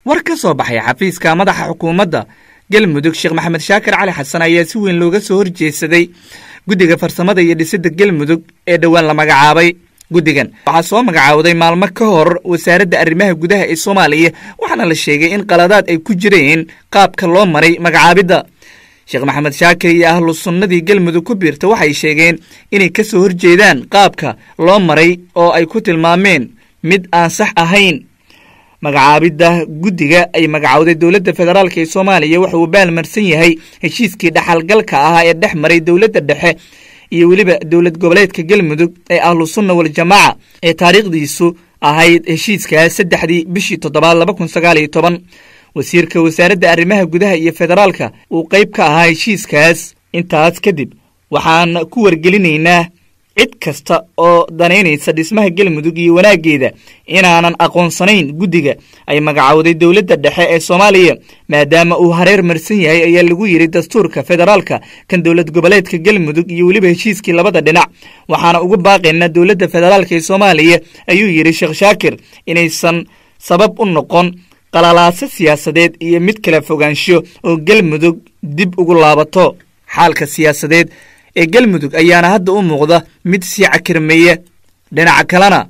war ka soo baxay xafiiska madaxa xukuumadda galmudug sheekh maxamed shaakir cali xasan ayaa si weyn looga soo horjeedsaday guddiga farsamada iyo dhisidda galmudug ee dhowaan la magacaabay guddigan waxaa soo magacaawday maalmo ka hor wasaaradda arrimaha gudaha ee soomaaliya waxaana la sheegay in qaladaad ay ku jireen qaabka loo maray magacaabidda sheekh maxamed shaakir iyo ahlu sunnadii galmudug ku biirta waxay sheegeen inay ka soo horjeedaan qaabka loo maray oo ay ku tilmaameen mid aan sax ahayn magacaabidda guddiga ay magacowday dowladda federaalk ee soomaaliya waxa uu baalmarsan yahay heshiiskii dhaxalgalka ahaa ee dhex maray dowladda dhexe iyo weliba dowlad goboleedka galmudug ee ahlu sunna waljamaaca ee taariikhdiisu ahayd heshiiskaas saddexdii bishii toddobaad laba kun sagaal iyo toban wasiirka wasaaradda arrimaha gudaha iyo federaalka uu qayb ka ahaa heshiiskaas intaas kadib waxaan ku wargelinaynaa cid kasta oo danaynaysa dhismaha galmudug iyo wanaaggeeda inaanan aqoonsanayn guddiga ay magacowday dowladda dhexe ee soomaaliya maadaama uu hareer marsan yahay ayaa lagu yidhi dastuurka federaalka kan dowlad goboleedka galmudug iyo weliba heshiiskii labada dhinac waxaana uga baaqaynaa dowladda federaalk ee soomaaliya ayuu yidhi sheekh shaakir inaysan sabab u noqon qalalaaso siyaasadeed iyo mid kala fogaansho oo galmudug dib ugu laabato xaalka siyaasadeed ee galmudug ayaana hadda u muuqda mid sii cakirmeeya dhinaca kalena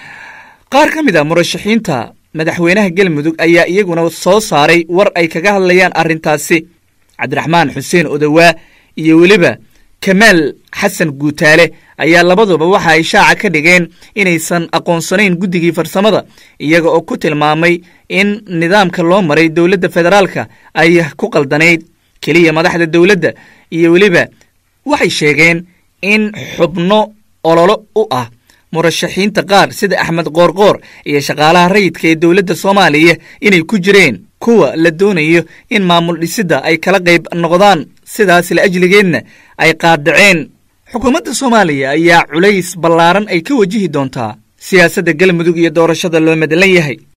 qaar ka mid a murashaxiinta madaxweynaha galmudug ayaa iyaguna soo saaray war ay kaga hadlayaan arrintaasi cabdiraxmaan xuseen odowaa iyo weliba kamaal xasan guutaale ayaa labaduba waxa ay shaaca ka dhigeen inaysan aqoonsanayn guddigii farsamada iyaga oo ku tilmaamay in nidaamka loo maray dowladda federaalka ay ku qaldanayd keliya madaxda dowladda iyo weliba waxay sheegeen in xubno ololo u ah murashaxiinta qaar sida axmed qoorqoor iyo shaqaalaha rayidka ee dowladda soomaaliya inay ku jireen kuwa la doonayo in maamul dhisidda ay kala qayb noqdaan sidaas la ajligeedna ay qaadaceen xukuumadda soomaaliya ayaa culays ballaaran ay ka wajihi doontaa siyaasadda galmudug iyo doorashada loo madlan yahay